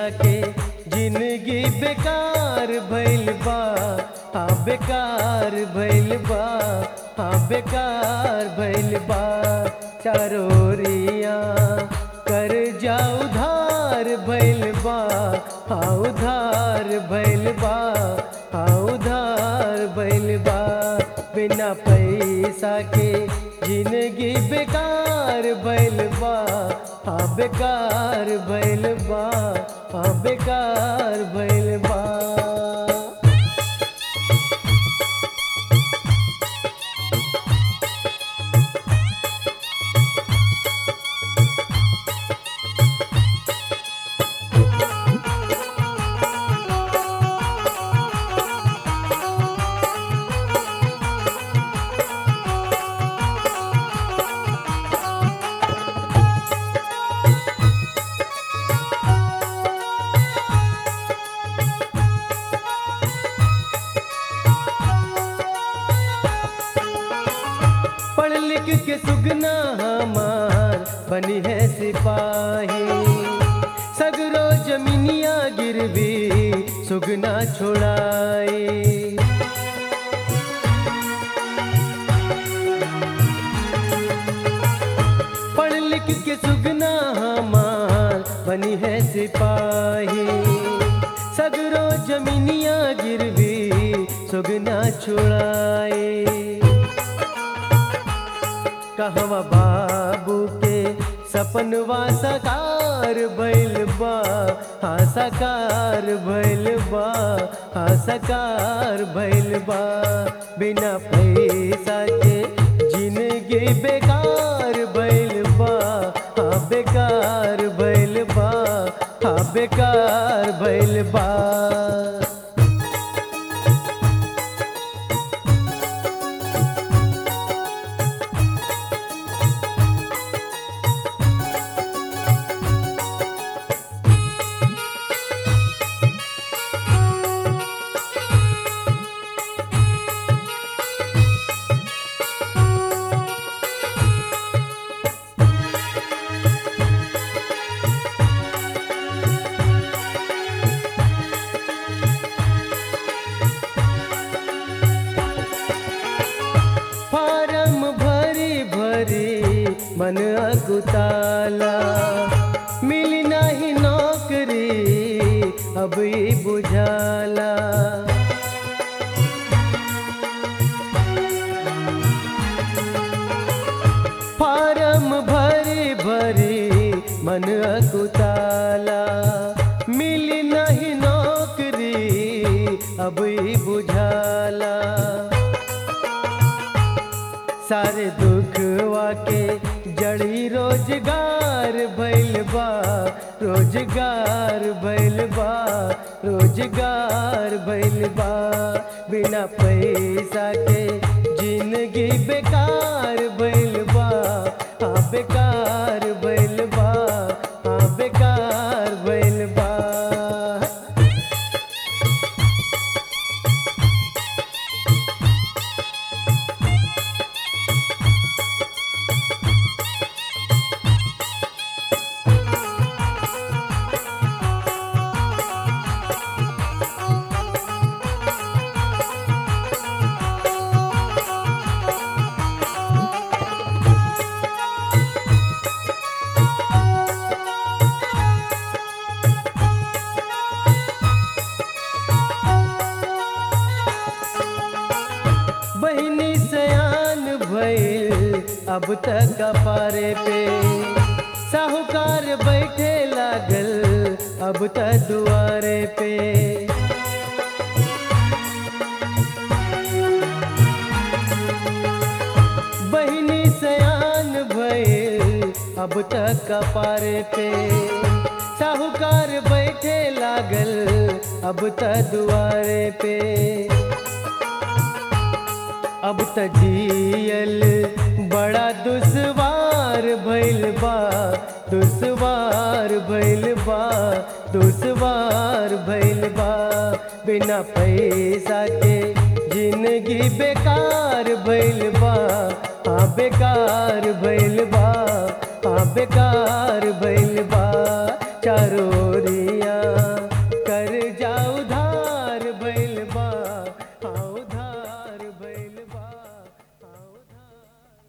के जिंदगी बेकार भइल बा हाँ बेकार भइल बा हाँ बेकार भइल बा चारोरिया कर जा उधार भइल बा हाँ उधार भइल बा हाँ उधार भइल बा बिना पैसा के जिंदगी बेकार भइल बा हाँ बेकार भइल बा हाँ बेकार भइल बा पढ़ लिख के सुगना हमार बनी है सिपाही सगरो जमीनिया गिरवी सुगना छोड़ाई पढ़ लिख के सुगना हमार बनी है सिपाही सगरो जमीनिया गिरवी सुगना छुड़ाई कहवा बाबू के सपनवा सकार भइल बा हाँ सकार भइल बा हाँ सकार भइल बा बिना पैसा के जिंदगी बेकार भइल बा हाँ बेकार भइल बा हाँ बेकार भइल बा फारम भरी भरी मन अकुताला मिली नहीं नौकरी अब ई बुझाला फारम भरी भरी मन अकुताला मिली नहीं नौकरी अब ई बुझाला सारे दुखवा के जड़ी रोजगार भइल बा रोजगार भइल बा रोजगार भइल बा बिना पैसा के जिंदगी बेकार भइल बा हाँ बेकार भइल बा हाँ बेकार भइल बा बहनी सयान भइल अब तक कपारे पे साहूकार बैठे लागल अब तक दुआरे पे बहनी सयान भइल अब तक कपारे पे साहूकार बैठे लागल अब तक दुआरे पे अब त जियल बड़ा दुश्वार भइल बा दुश्वार भइल बा दुश्वार भइल बा बिना पैसा के जिंदगी बेकार भइल बा हाँ बेकार भइल बा हाँ बेकार भइल बा चारों